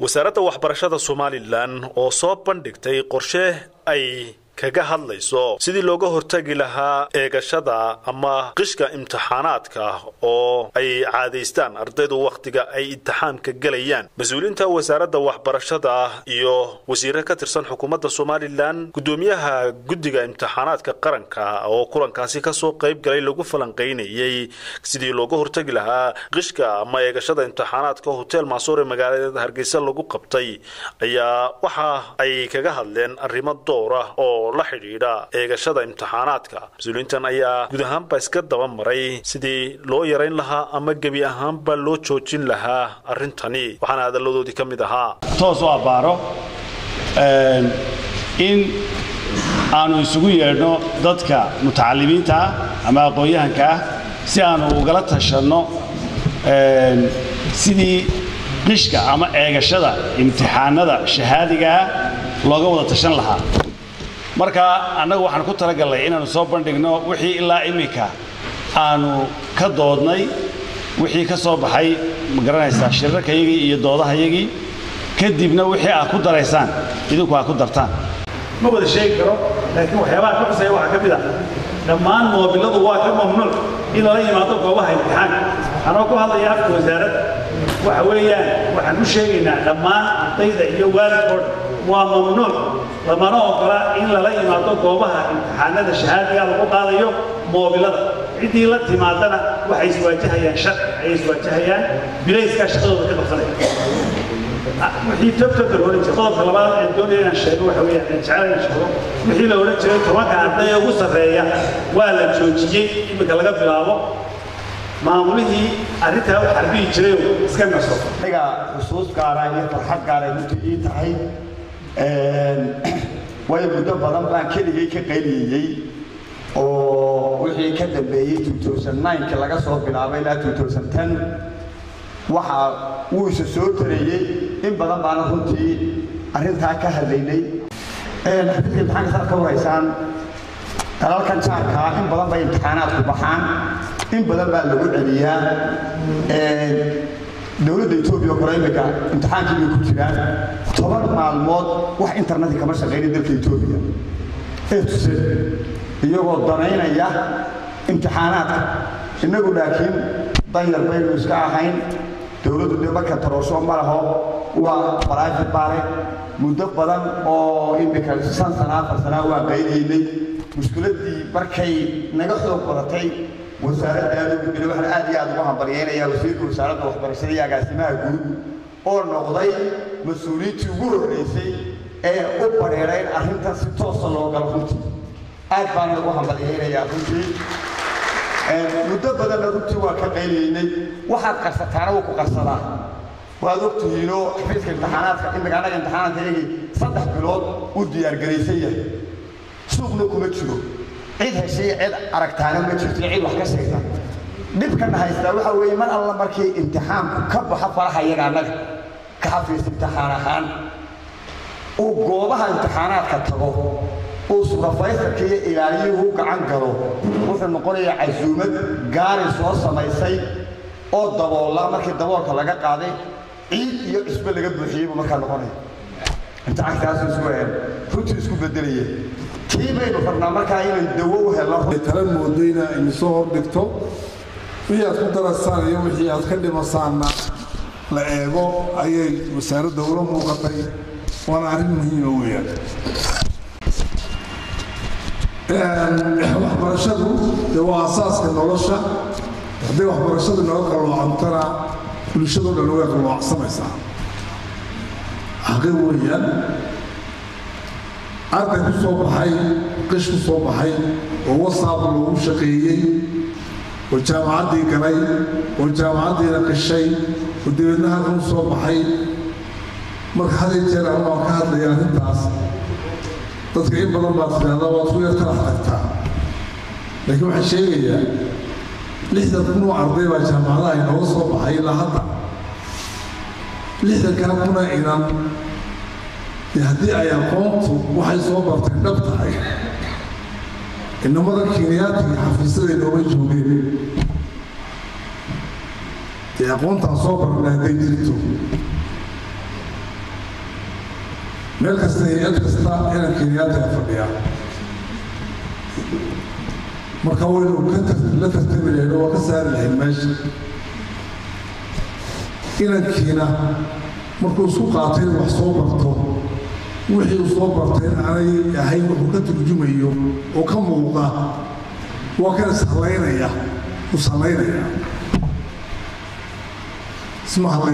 wasaaradda waxbarashada somalilan oo soo bandhigtay qorshe ay kaga hadlayso sidii looga hortagi lahaa eegashada ama qishka imtixaanaadka oo ay caadaystaan ardaydu wakhtiga ay imtixaanka gelayaan mas-uuliyiinta wasaaradda waxbarashada iyo wasiire ka tirsan xukuumadda somalilan guddoomiyaha guddiga imtixaanaadka qaranka oo kulankaasi kasoo qayb galay lagu falanqaynayey sidii looga hortagi lahaa qishka ama eegashada imtixaanaadka hotel maasoor ee magaalada hargeysa lagu qabtay ayaa waxa ay kaga hadleen arrimo dowra oo la xidhiidha eegashada imtixaanaadka mas-uuliyiintan ayaa guud ahaanba iska daba maray sidii loo yarayn lahaa ama gebi ahaanba loo joojin lahaa arrintani waxaana hadalladoodii ka mid ahaa toos u abbaaro in aanu isugu yeedhno dadka mutacalimiinta ah ama aqoon-yahanka ah si aanu ugala tashanno sidii qishka ama eegashada imtixaanada shahaadiga ah looga wada tashan lahaa marka annagu waxaan ku talagalnay inaannu soo bandhigno wixii ilaa iminka aanu ka doodnay wixii ka soo baxay ma garanaysaa shirarkayagii iyo doodahayagii kadibna wixii aad ku daraysaan idinku aad ku dartaan ma wada sheegi karo laakiin waxyaabaha ka xusaya waxaa ka mid ah dhammaan moobilladu waa ka mamnuuc in lala yimaado goobaha imtixaanka anoo ku hadlaya afka wasaaradda waxa weeyaan waxaan u sheegaynaa dhammaan ardayda iyo waalidkoodha waa mamnuuc lamana ogola in lala yimaado goobaha imtixaanada shahaadiga lagu qaadayo moobilada ciddii la timaadana waxay iswaajahayaan sharci ayay iswaajahayaan bilayskaa shaqadooda ka qabsanaya wixii tobtobta la odhan jiray qodobka labaad ee doonaya inaan sheego waxa weeyaan aan jecel inaan sheego wixii la odhan jiray tobanka arday ee ugu sarreeya waa la joojiyey iminka laga bilaabo maamulihii arrintaa u xarbihi jiray iska naso aniga xusuus gaara iyo farxad gaara runtii ii tahay waayo muddo badan baan keligay ka qayliyeyey oo wixii ka dambeeyey ki laga soo bilaabay ilaa waxa wuu isa soo tareeyey in badan baana runtii arrintaa ka hadlaynay xafiiska imtixaanka saad ka waraysaan dalalkan jaarkaa in badan bay imtixaanaadku baxaan in badan baa lagu celiyaa dowladda etoobiya kore imika imtixaankii bay ku jiraan toban maalmood wax internetka kama shaqaynin dalka etoobiya ee tuse iyagoo danaynaya imtixaanaadka innagu laakiin danyar baynu iska ahayn dowladdu dee marka taroosho ma laho waa private baale muddo badan oo imika shan sana afar sanaa waa qaynaynay mushkiladdii markay naga xoog badatay wasaaradda aad ugu geli waxaan aad iyo aad ugu hambaryaynayaa wasiirka wasaaradda waxbarashada iyo agaasimaha guud oo noqday mas-uuliyiintii ugu horreysay ee u badheerayn arrintan si toosa loo galo runtii aad baana ugu hambaryaynayaa runtii muddo badanna runtii waa ka qaynaynay waxaad qarsataana wuu ku qarsadaa waad og tihiinoo xafiiska imtixaanaadka imika annaga imtixaanaadka iyagii saddex bilood uu diyaargaraysan yahay suuqna kuma jiro cid heshay cid aragtaana ma jirto cid wax ka sheegta dhibkana haystaa waxa weeye mar alla markii imtixaanku ka baxo faraha iyaga annaga ka xafiis imtixaan ahaan uu goobaha imtixaanaadka tago uu surafaysalka iyo ilaaliyuhu gacan galo wuxuu noqonayaa casuumad gaari soo samaysay oo daboola markii daboolka laga qaaday ciid iyo cusbe laga buuxiyey buu markaa noqonaya imtixaankaasuu isku runtii isku bedelaya kii baynu rabnaa markaa inay dawo u helno tala moodayna inu soo hordhigto wixii aad ku darasaan iyo wixii aad ka dhimasaanna la eego ayay wasaaradda ula muuqatay waana arrin muhiima weeyaan waxbarashadu dee waa asaaska nolosha hadday waxbarashadu naga qalloocantana bulshadoo dhan way qalloocsanaysaa xaqi weeyaan arday ku soo baxay qish ku soo baxay oo wasaab loogu shaqeeyey oo jaamacaddii galay oo jaamacaddiina qishay oo dabeedna halkan u soo baxay marka haday jeer anu aan ka hadlaya arrintaas dadka in badan baad tidhahdaa waad ku yar talax tagtaa laakiin waxaan sheegayaa lixdan kun oo arday baa jaamacadaha inooga soo baxay ilaa hadda lixdankaa kuna inan dee haddii ay aqoontu waxay soo bartay dhab tahay inamada kiiniyaadkii xafiisyada inooma joogeen dee aqoontaan soo barnay hadday jirto meel kasta hay-ad kasta inaan kenyaatiga fadhiyaa marka waynu ka la tartami lahayn oo waa ka saari lahayn meesha inankiina markuu isku qaatay in wax soo barto wixii uu soo bartay in aanay ahayn wuxuu ka turjumayo oo ka muuqa waa kan ishallaynaya u sallaynaya isma